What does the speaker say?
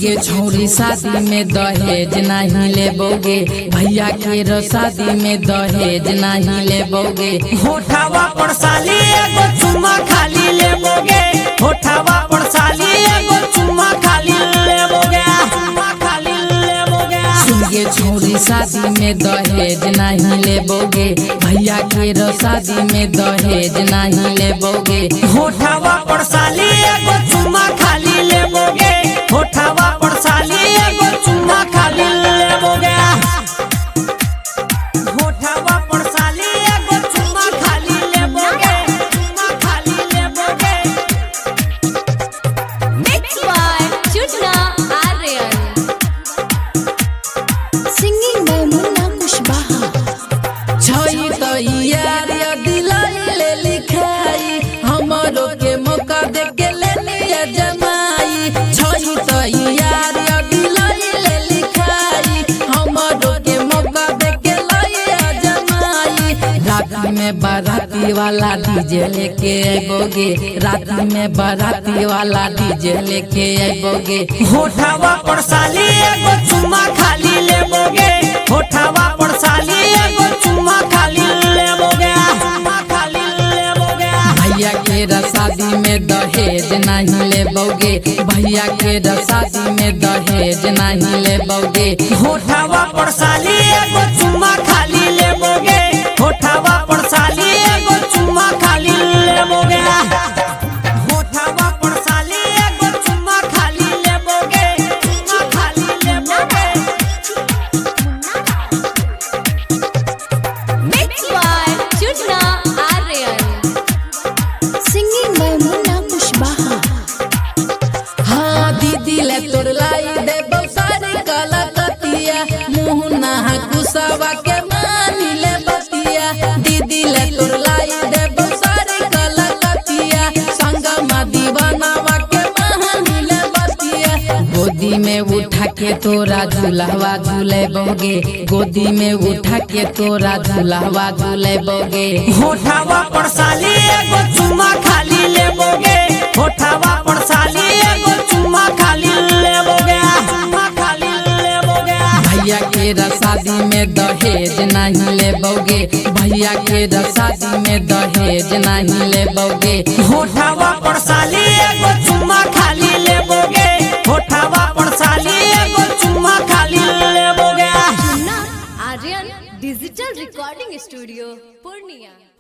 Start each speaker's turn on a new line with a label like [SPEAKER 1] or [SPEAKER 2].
[SPEAKER 1] सुनगे छौरी शादी में दहेज नहीं लेबोगे भैया के रो शादी में दहेज नहीं लेबोगे
[SPEAKER 2] होठावा पर साली एगो चुम्मा खाली लेबोगे होठावा पर साली एगो चुम्मा खाली लेबोगे चुम्मा खाली लेबोगे
[SPEAKER 1] सुनगे छौरी शादी में दहेज नहीं लेबोगे भैया के रो शादी में दहेज नहीं लेबोगे
[SPEAKER 2] होठावा पर साली एगो चुम्मा खाली लेबोगे होठावा पर साली एगो चुम्मा खाली लेबोगे होठावा पर साली एगो चुम्मा खाली लेबोगे चुम्मा खाली लेबोगे
[SPEAKER 3] Mixed by Chutna Aryan. Singing by Munna Kushbaha.
[SPEAKER 1] छई तो यार दिलाई ले लिखाई हमरो के मौका दे के ले लिया जमाई छई तो यार दिलाई ले लिखाई हमरो के मौका दे के लिया जमाई राती में बाराती वाला डीजे लेके आइबोगे राती में बाराती वाला डीजे लेके आइबोगे
[SPEAKER 2] होठावा पर साली एगो चुम्मा खाली लेबोगे होठावा पर साली एगो चुम्मा खाली लेबोगे चुम्मा खाली लेबोगे
[SPEAKER 1] भैया के रसादी में दहेज नहीं लेबोगे भैया के रसादी में दहेज नहीं लेबोगे
[SPEAKER 2] होठावा पर साली एगो चुम्मा खाली लेबोगे होठावा पर साली एगो चुम्मा खाली लेबोगे होठावा पर साली एगो चुम्मा खाली लेबोगे चुम्मा खाली लेबोगे
[SPEAKER 3] Mixed by Chutna Aryan. Singing by Munna Kushbaha.
[SPEAKER 1] हाँ दीदी ले तोर लाई दे सारी कलकतिया मुँह नहा कुसवा के मानी ले बतिया दीदी ले तोर लाई दे सारी कलकतिया संगमा दीवानावा के मानी ले बतिया गोदी में उठा के तोरा झूलावा झूले बोगे गोदी में उठा के तोरा झूलावा झूले बोगे
[SPEAKER 2] होठावा पर साली एगो चुम्मा खाली लेबोगे होठावा पर साली एगो चुम्मा खाली लेबोगे चुम्मा खाली लेबोगे
[SPEAKER 1] भैया के रसादी में दहेज नहीं लेबोगे भैया के रसादी में दहेज नहीं लेबोगे
[SPEAKER 2] होठावा पर साली एगो चुम्मा खाली लेबोगे होठावा पर साली एगो चुम्मा खाली लेबोगे
[SPEAKER 3] Munna Aryan Digital Recording Studio, Purnia.